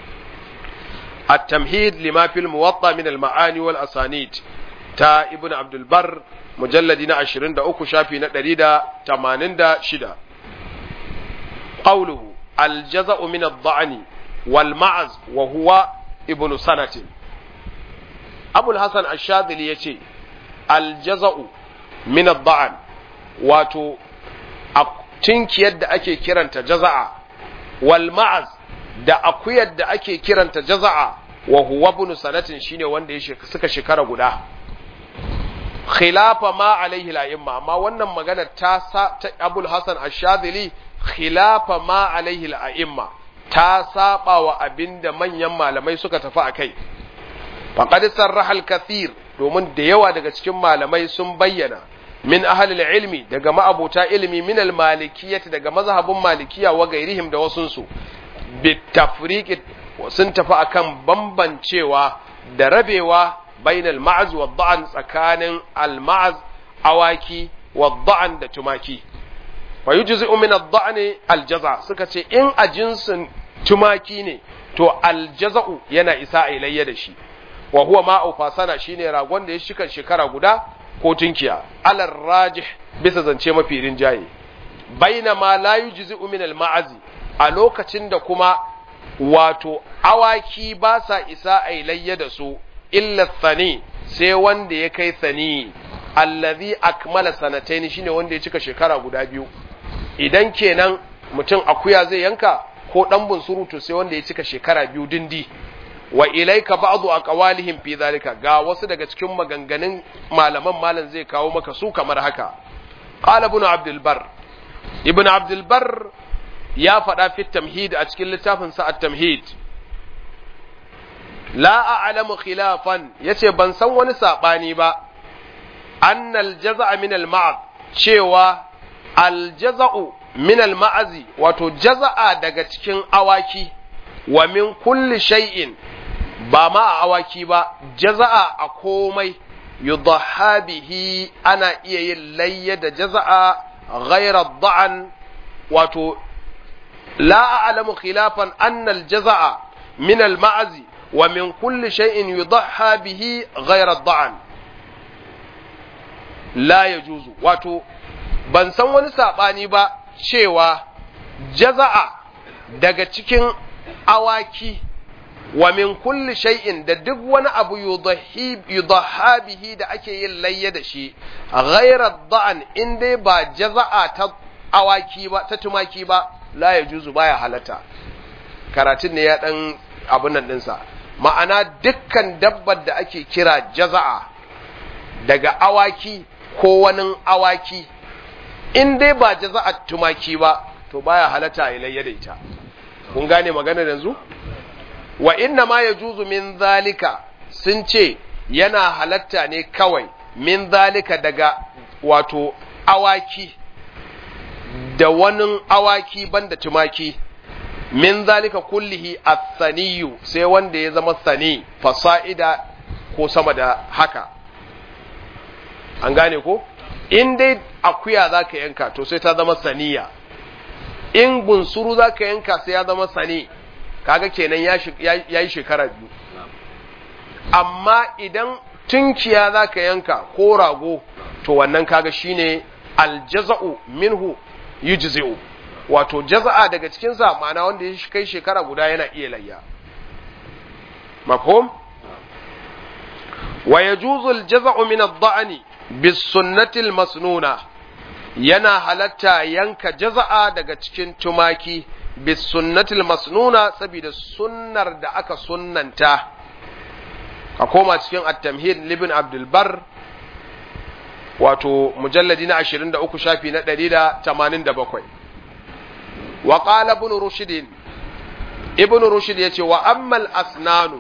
Speaker 1: التمهيد لما في الموطأ من المعاني والأسانيد تا ابن عبد البر mujalladi na ashirin da uku shafi na ɗari da tamanin da shida ƙauluhu aljaza'u min ad-da'ni wal ma'az wa huwa ibnu sanatin abul hasan ash-shadili yace aljaza'u min ad-da'an wato tinkiyar da ake kiranta jaza'a wal ma'az da akuyar da ake kiranta jaza'a wa huwa ibnu sanatin shine wanda ya suka shekara guda khilafa ma alaihi la'imma amma wannan magana ta sa ta Abul Hasan Ash-Shadhili khilafa ma alaihi la'imma ta saba wa abinda manyan malamai suka tafi akai faqad sarraha al-kathir domin da yawa daga cikin malamai sun bayyana min ahlil ilmi daga ma'abuta ilmi min al malikiyyati daga mazhabin malikiya wa gairihim da wasunsu bitafriqi sun tafi akan bambancewa da rabewa bainal ma'az wa da'an tsakanin al ma'az awaki wa da'an da tumaki fa yujzi'u min ad-da'ni al-jaza suka ce in a jinsin tumaki ne to al-jaza'u yana isa a ilayya da shi wa huwa ma'u fasana shine ragon da ya shika shekara guda ko tunkiya alar rajih bisa zance mafi rinjaye bainama la yujzi'u min al-ma'azi a lokacin da kuma wato awaki ba sa isa a ilayya da su illa thani sai wanda ya kai thani allazi akmala sanataini shine wanda ya cika shekara guda biyu idan kenan mutum akuya zai yanka ko dan bunsuru to sai wanda ya cika shekara biyu dindi wa ilaika ba'du aqwalihim fi zalika ga wasu daga cikin maganganun malaman malam zai kawo maka su kamar haka qala ibn abdul bar ibn abdul bar ya faɗa fi tamhid a cikin littafin sa at-tamhid la a'lamu khilafan yace ban san wani sabani ba annal jaza'a min al-ma'ad cewa al-jaza'u min al-ma'azi wato jaza'a daga cikin awaki wa min kulli shay'in ba ma a awaki ba jaza'a a komai yudhha bihi ana iya yin layya da jaza'a ghayra da'an wato la a'lamu khilafan anna al-jaza'a min al-ma'azi wa min kulli shay'in yudhha bihi ghayra da'an la yajuzu wato ban san wani sabani ba cewa jaza'a daga cikin awaki wa min kulli shay'in da duk wani abu yudhha bihi da ake yin layya da shi ghayra da'an in dai ba jaza'a ta awaki ba ta tumaki ba la yajuzu baya halatta karatun ne ya dan abun nan dinsa ma'ana dukkan dabbar da ake kira jaza'a daga awaki ko wani awaki in dai ba jaza'a tumaki ba to baya halatta a layya da ita kun gane magana yanzu wa inna ma yajuzu min zalika sun ce yana halatta ne kawai min zalika daga wato awaki da wani awaki banda tumaki min zalika kullihi athaniyu sai wanda ya zama sani fasa'ida ko sama da haka an gane ko in dai akuya za ka yanka to sai ta zama saniya in bunsuru za ka yanka sai ya zama sani kaga kenan ya yi shekara biyu amma idan tunkiya za ka yanka ko rago to wannan kaga shine aljaza'u minhu yujzi'u wato jaza'a daga cikinsa ma'ana wanda ya kai shekara guda yana iya layya mafhum wa yajuzu aljaza'u min ad-da'ni bis-sunnati al-masnuna yana halatta yanka jaza'a daga cikin tumaki bis-sunnati al-masnuna saboda sunnar da aka sunnanta a koma cikin at-tamhid libn abdul bar wato mujalladi na 23 shafi na 187 wa qala ibn rushd ibn rushd yace wa ammal asnanu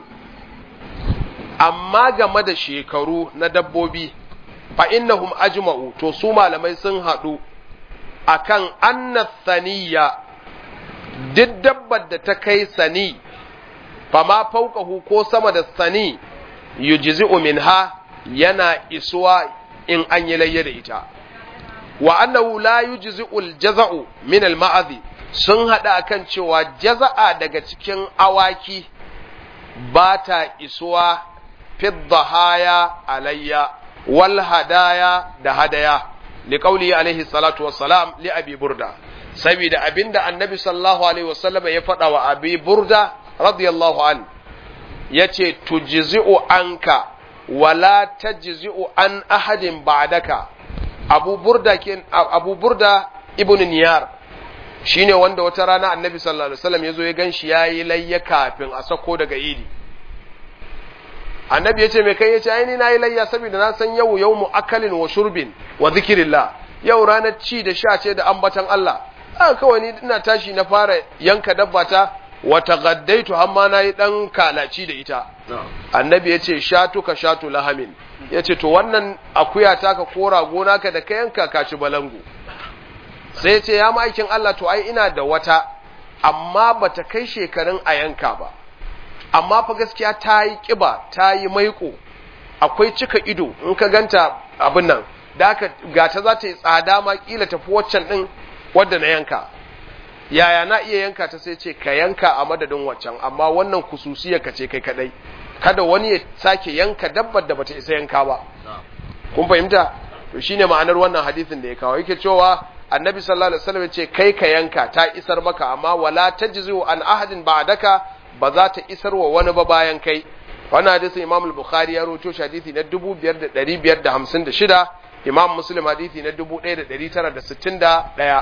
Speaker 1: amma game da shekaru na dabbobi fa innahum ajma'u to su malamai sun haɗu akan anna saniya duk dabbar da ta kai sani fa ma fauqahu ko sama da sani yujzi'u minha yana isuwa in an yi layya da ita wa annahu la yujzi'u al-jaza'u min al-ma'azi sun hada akan cewa jaza'a daga cikin awaki ba ta isuwa fi dhahaya alayya wal hadaya da hadaya li qawli alaihi salatu wassalam li abi burda saboda abinda annabi sallallahu alaihi wasallam ya faɗa wa abi burda radiyallahu an yace tujzi'u anka wala tajzi'u an ahadin ba'daka abu burda ke abu burda ibn niyar shine wanda wata rana annabi sallallahu alaihi wasallam yazo ya ganshi yayi layya kafin a sako daga idi annabi yace me kai yace ai ni nayi layya saboda na san yau yawmu akalin wa shurbin wa zikrillah yau ranar ci da sha ce da ambatan Allah aka kawai ni ina tashi na fara yanka dabba ta wa taghaddaitu amma nayi dan kalaci da ita annabi yace shatu ka shatu lahamin ya ce to wannan akuya ta ka kora gona ka da ka yanka ka ci balangu sai ya ce ya ma'aikin Allah to ai ina da wata amma bata kai shekarun a yanka ba amma fa gaskiya ta yi ƙiba ta yi maiko akwai cika ido in ka ganta abin nan da aka gata za ta yi tsada ma kila tafi waccan ɗin wadda na yanka yaya na iya yanka ta sai ce ka yanka a madadin waccan amma wannan kususiya ka ce kai kadai kada wani ya sake yanka dabbar da bata isa yanka ba kun fahimta to shine ma'anar wannan hadisin da ya kawo yake cewa annabi sallallahu alaihi wasallam ya ce kai ka yanka ta isar maka amma wala tajzu an ahadin ba'daka ba za ta isar wa wani ba bayan kai wannan hadisin imam al-bukhari ya rawaito shi hadisi na 5556 imam muslim hadisi na 1961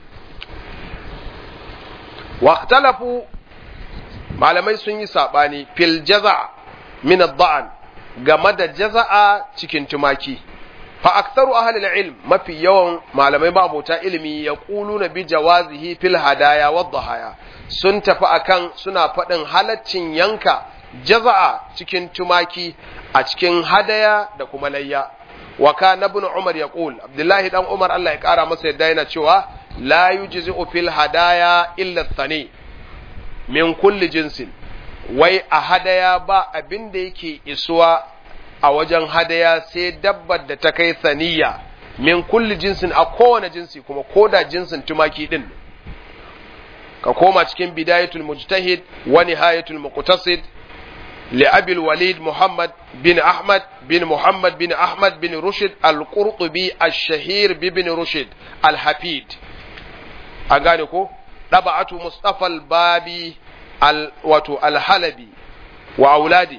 Speaker 1: waqtalafu malamai sun yi sabani fil jaza min ad-da'an game da jaza'a cikin tumaki fa aktharu ahli al-ilm mafi yawan malamai ba abota ilimi ya na bi jawazihi fil hadaya wad dhahaya sun tafi akan suna faɗin halaccin yanka jaza'a cikin tumaki a cikin hadaya da kuma layya wa kana ibn umar yaqul abdullahi dan umar Allah ya kara masa yadda yana cewa la yujzi'u fil hadaya illa thani min kulli jinsin wai a hadaya ba abin da yake isuwa a wajen hadaya sai dabbar da ta kai saniya min kulli jinsin a kowane jinsi kuma koda jinsin tumaki din ka koma cikin bidayatul mujtahid wa nihayatul muqtasid li abil walid muhammad bin ahmad bin muhammad bin ahmad bin rushd al-qurtubi ash-shahir bi bin rushd al-hafid an gane ko daba'atu mustafa al-babi al wato al-halabi wa auladi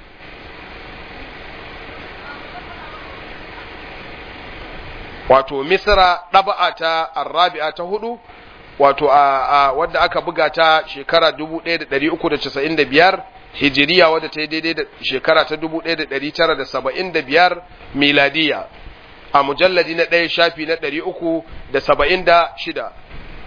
Speaker 1: wato misra ɗaba'a ta arrabi'a ta hudu wato a wadda aka buga ta shekara 1395 hijiriya wadda ta yi daidai da shekara ta 1975 miladiya a mujalladi na ɗaya shafi na 376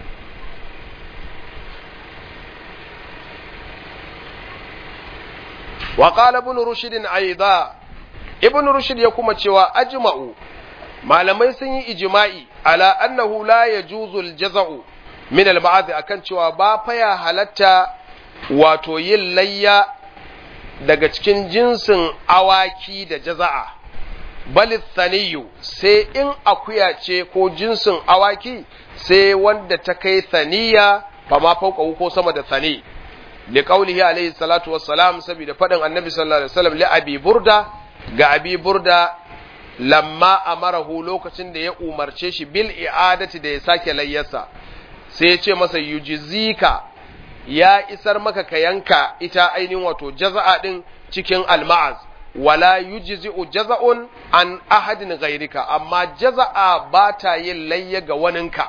Speaker 1: وقال ابن رشد أيضا ابن رشد يكما cewa ajma'u malamai sun yi ijma'i ala annahu la yajuzu al-jaza'u min al-ba'd akan cewa ba fa ya halatta wato yin layya daga cikin jinsin awaki da jaza'a bal thaniyu sai in akuya ce ko jinsin awaki sai wanda ta kai thaniya fa ma fauka ko sama da thani li qawlihi alayhi salatu wassalam saboda fadin annabi sallallahu alaihi wasallam li abi burda ga abi burda lamma amarahu lokacin da ya umarce shi bil i'adati da ya sake layyarsa sai ya ce masa yujizika ya isar maka ka yanka ita ainihin wato jaza'a din cikin alma'az wala yujzi'u jaza'un an ahadin ghairika amma jaza'a ba ta yin layya ga waninka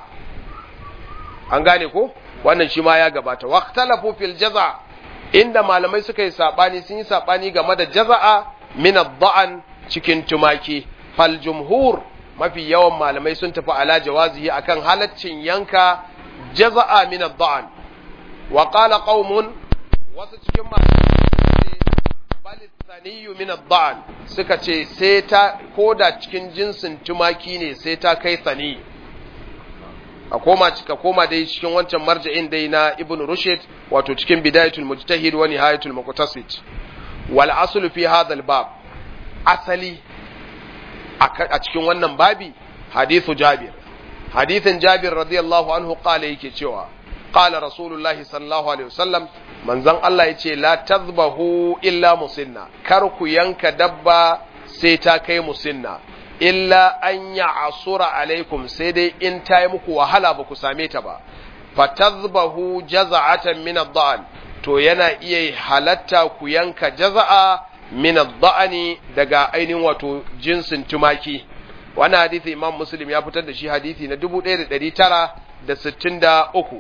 Speaker 1: an gane ko wannan shi ma ya gabata waqtalafu fil jaza' inda malamai suka yi sabani sun yi sabani game da jaza'a min ad-da'an cikin tumaki fal jumhur mafi yawan malamai sun tafi ala jawazihi akan halaccin yanka jaza'a min ad-da'an wa qala qaumun wasu cikin malamai bal thaniyu min ad-da'an suka ce sai ta koda cikin jinsin tumaki ne sai ta kai thani a koma cika koma dai cikin wancan marja'in dai na ibn rushd wato cikin bidayatul mujtahid wa nihayatul muqtasid wal aslu fi hadha al-bab asali a cikin wannan babi hadithu jabir hadithin jabir radiyallahu anhu qala yake cewa qala rasulullahi sallallahu alaihi wasallam manzon Allah yace la tazbahu illa musinna kar ku yanka dabba sai ta kai musinna illa an ya'sura alaikum sai dai in ta yi muku wahala ba ku same ta ba fatazbahu jaza'atan min ad-da'an to yana iya halatta ku yanka jaza'a min ad-da'ani daga ainihin wato jinsin tumaki wannan hadisi imam muslim ya fitar da shi hadisi na 1963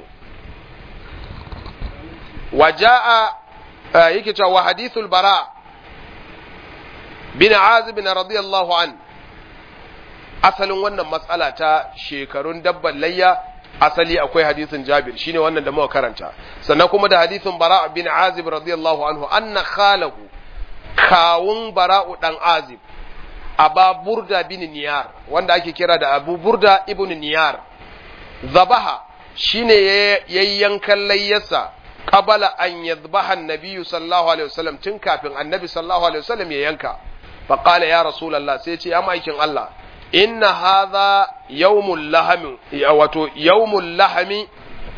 Speaker 1: waja'a yake cewa wa hadithul bara bin azib bin radiyallahu an asalin wannan matsala ta shekarun dabban layya asali akwai hadisin Jabir shine wannan da muka karanta sannan kuma da hadisin Bara bin Azib radiyallahu anhu anna khalahu kawun Bara'u dan Azib aba burda bin niyar wanda ake kira da abu burda ibn niyar zabaha shine yayi yankan layyarsa qabala an yadhbaha an-nabiyyu sallallahu alaihi wasallam tun kafin annabi sallallahu alaihi wasallam ya yanka fa qala ya rasulullah sai ce ya maikin Allah inna hadha yawmul lahmi wato yawmul lahmi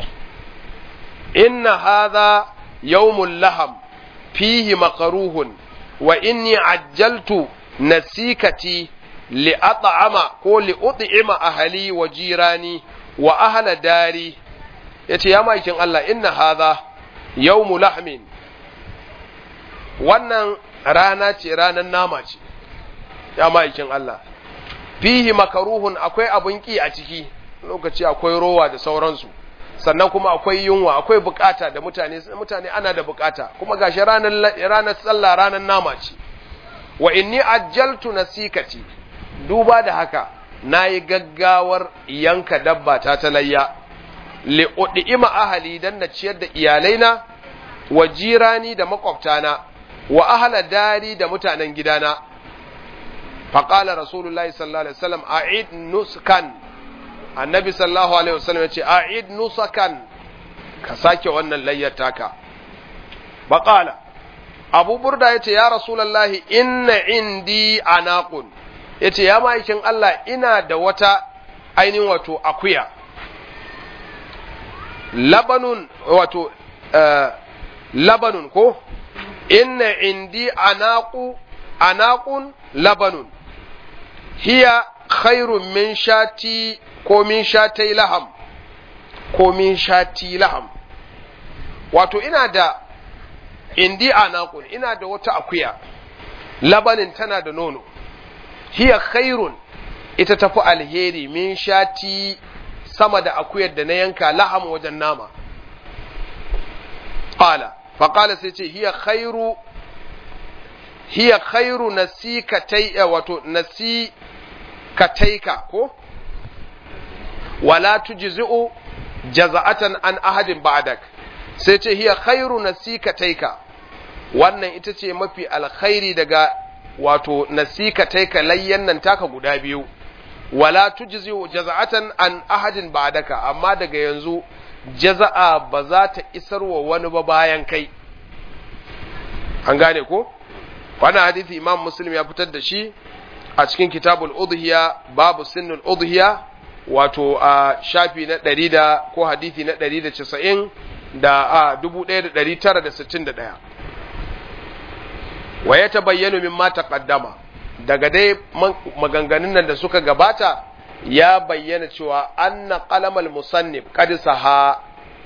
Speaker 1: inna hadha yawmul laham fihi maqruhun wa inni ajjaltu nasikati li at'ama ko li ut'ima ahli wa jirani wa ahla dari yace ya maikin Allah inna hadha yawmu lahmin wannan rana ce ranar nama ce ya maikin Allah fihi makaruhun akwai abun ki a ciki lokaci akwai rowa da sauransu sannan kuma akwai yunwa akwai bukata da mutane mutane ana da bukata kuma gashi ranar ranar sallah ranar nama ce wa inni ajjaltu nasikati duba da haka nayi gaggawar yanka dabba ta talayya li udima ahli dan na ciyar da iyalaina wa jirani da makwabtana wa ahla dari da mutanen gidana faqala rasulullahi sallallahu alaihi wasallam a'id nuskan annabi sallallahu alaihi wasallam ya ce a'id nusakan ka sake wannan layyar taka baqala abu burda ya ce ya rasulallahi inna indi anaqun ya ce ya ma'aikin Allah ina da wata ainihin wato akuya labanun wato uh, labanun ko inna indi anaqu anaqun labanun hiya khairun min shati ko min shatai laham ko min shati laham wato ina da indi anaqun ina da wata akuya labanin tana da nono hiya khairun ita tafi alheri min shati sama da akuyar da na yanka laham wajen nama qala fa qala sai ce hiya khairu hiya khairu nasikatai wato nasikataika ko wala tujzi'u jaza'atan an ahadin ba'dak sai ce hiya khairu nasikataika wannan ita ce mafi alkhairi daga wato nasikataika layyan nan taka guda biyu wala tujzi'u jaza'atan an ahadin ba'daka amma daga yanzu jaza'a ba za ta isarwa wani ba bayan kai an gane ko wannan hadisi imam muslim ya fitar da shi a cikin kitabul udhiya babu sinnul udhiya wato a shafi na ɗari da ko hadithi na ɗari da casa'in da a dubu ɗaya da ɗari tara da sittin da ɗaya wa ya ta bayyana min mata ƙaddama daga dai maganganun nan da suka gabata ya bayyana cewa anna qalamal musannif qad saha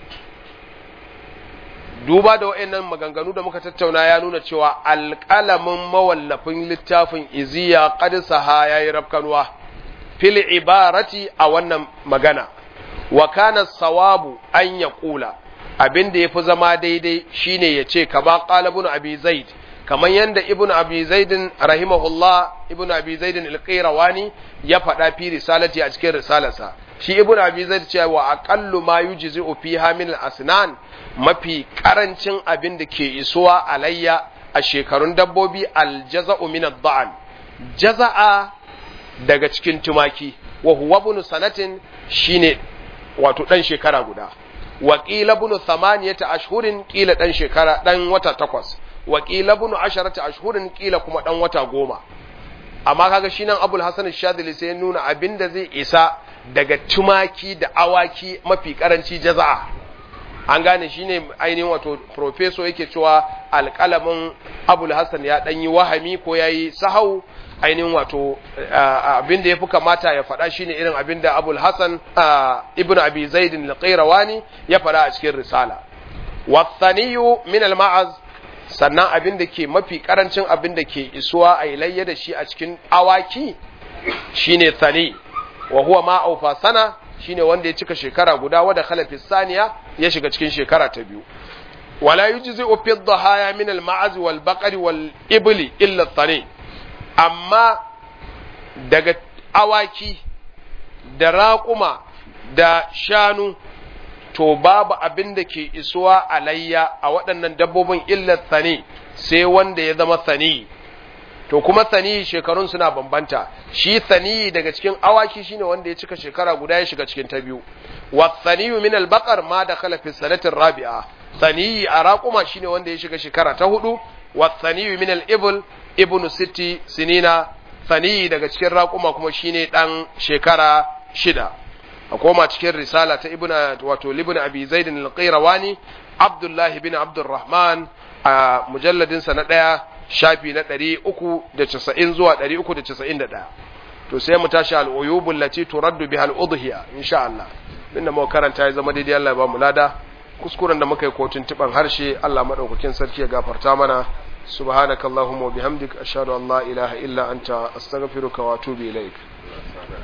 Speaker 1: duba da wa'annan maganganu da muka tattauna ya nuna cewa alƙalamin mawallafin littafin iziya qad saha yayi rafkanuwa fil ibarati a wannan magana wa kana sawabu an ya kula abin da ya fi zama daidai shine ya ce ka ba qalibun abi zaid kamar yadda ibn abi zaidin rahimahullah ibn abi zaidin alqirawani ya faɗa fi risalati a cikin risalarsa shi ibn abi zaid cewa wa aqallu ma yujzi'u fiha min al-asnan mafi karancin abin da ke isuwa alayya a shekarun dabbobi aljaza'u min ad-da'an jaza'a daga cikin tumaki wa huwa ibn sanatin shine wato dan shekara guda wa qila ibn thamaniyata ashhurin qila dan shekara dan wata takwas wa qila ibn asharata ashhurin qila kuma dan wata goma amma kaga shi nan Abul Hasan Shadili sai ya nuna abinda zai isa daga tumaki da awaki mafi karanci jaza'a an gane shine ainihin wato professor yake cewa alƙalamin Abul Hasan ya dan yi wahami ko yayi sahau ainihin wato abinda ya fi kamata ya faɗa shine irin abinda abul hassan ibn abi zaidin al ya faɗa a cikin risala wasaniyu min al-ma'az sannan abinda ke mafi karancin abinda ke isuwa a ilayya da shi a cikin awaki shine sani wa huwa ma aufa sana shine wanda ya cika shekara guda wanda khalafi saniya ya shiga cikin shekara ta biyu wala yujzi'u fi dhahaya min al-ma'az wal baqari wal ibli illa thani amma daga awaki da raƙuma da shanu to babu abin da ke isuwa alayya a waɗannan dabbobin illar sani sai wanda ya zama sani to kuma sani shekarun suna bambanta shi sani daga cikin awaki shine wanda ya cika shekara guda ya shiga cikin ta biyu wa saniyu min al-baqar ma dakhala fi sanatin rabi'a sani a raquma shine wanda ya shiga shekara ta hudu wa saniyu min al-ibl ibnu sitti sinina sani daga cikin raquma kuma shine dan shekara shida a koma cikin risala ta ibnu wato libn abi zaid al-qayrawani abdullahi bin abdurrahman a mujalladinsa na ɗaya shafi na ɗari uku da casa'in zuwa ɗari uku da casa'in da ɗaya to sai mu tashi al'uyubun lati turaddu biha al'udhiya insha Allah inda muka karanta ya zama daidai Allah ya ba mu lada kuskuren da muka yi kotun tiban harshe Allah madaukakin sarki ya gafarta mana subhanakallahumma wa bihamdik ashhadu an la ilaha illa anta astaghfiruka wa atubu ilaik